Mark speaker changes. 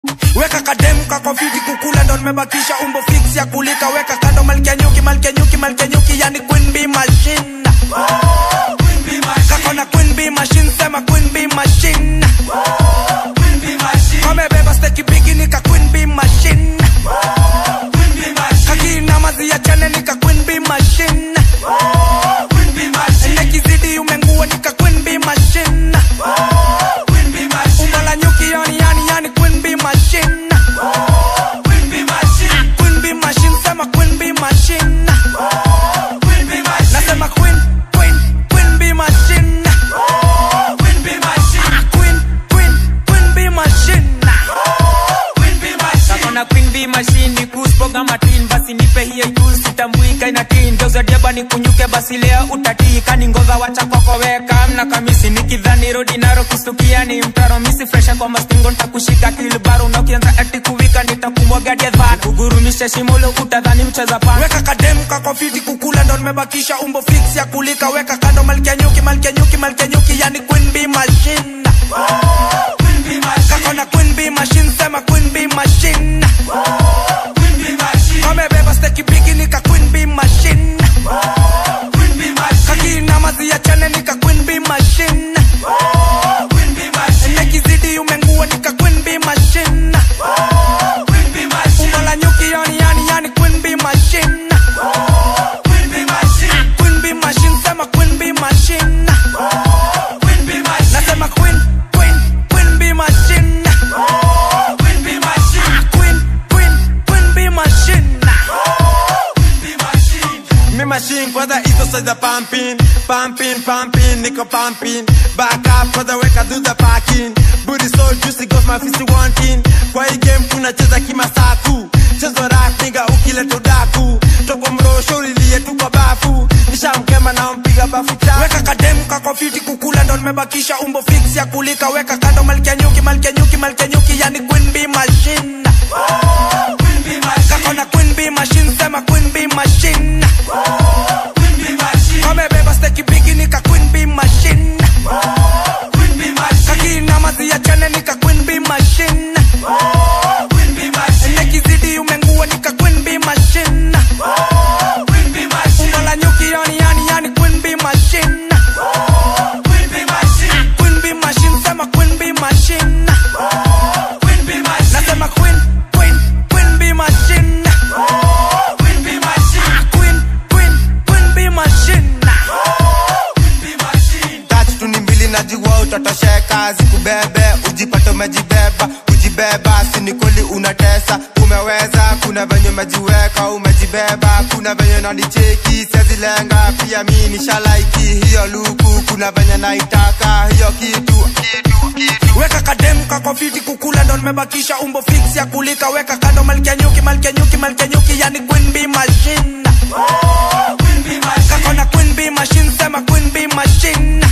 Speaker 1: weka kademu kako fiti kukula ndo nimebakisha umbo fix ya kulika weka kando malkia nyuki malkia nyuki malkia nyuki yani queen bee machine kako na queen bee machine sema queen bee machine kamebeba steki bigi nika queen bee machine kakina mazi ya chane nika queen bee machine nekizidi umengua nika queen bee machine umbo la nyuki yani yani yani queen bee machine queen bee machine sema queen bee machine nasema queen queen queen bee machine queen queen queen bee machine
Speaker 2: kakona queen bee machine ni kuspoga matin basi nipe hiyo juu sitambuika ina tin geuza deba ni kunyuke basi leo utatii kani ngova wacha kwako weka mna kamisi nikidhani rodi naro kustukia ni mtaro misi fresha kwa mastingo ntakushika kilbaro na ukianza ati kuwika nitakumwaga deva kugurumisha shimolo utadhani mcheza pana
Speaker 1: weka kademu kako fiti kukula ndo nimebakisha umbo fix ya kulika weka kando malkia nyuki malkia nyuki malkia nyuki yani queen bee machine kako na queen bee machine sema queen bee machine kamebeba steki bigi nika queen bee machine kakina mazi ya chane nika queen bee machine nekizidi umengua nika queen bee machine umbo la nyuki yani yani yani queen bee machine queen bee machine sema queen bee machine nasema queen queen queen bee machine queen queen queen bee machine
Speaker 3: Me machine kwanza hizo size za pumping pumping pumping niko pumping back up kwanza weka do the parking booty so juicy goes my fist wanting kwa hii game tunacheza kimasaku chezo rap nigga ukileta udaku toko mrosho ulilie tu kwa bafu nishamkema na mpiga bafu chafu
Speaker 1: weka kademu kako fiti kukula ndo nimebakisha umbo fix ya kulika weka kando malkia nyuki malkia nyuki malkia nyuki yani queen bee machine kako na queen bee machine sema queen bee machine kamebeba steki bigi nika queen bee machine kakina mazi ya chane nika queen bee machine nekizidi umengua nika queen bee machine umbo la nyuki yani yani yani queen bee machine queen bee machine sema queen bee machine nasema queen queen queen bee machine queen queen queen bee machine
Speaker 3: tatu tu ni mbili najua utatosheka zikubebe ujipate umejibeba ujibeba sini kweli unatesa umeweza kuna venye umejiweka umejibeba kuna venye nanicheki sezilenga pia mi nishalaiki hiyo luku kuna venye naitaka hiyo kitu kitu kitu
Speaker 1: weka kademu kako fiti kukula ndo nimebakisha umbo fix ya kulika weka kando malkia nyuki malkia nyuki malkia nyuki yani queen bee machine kako na queen bee machine sema queen bee machine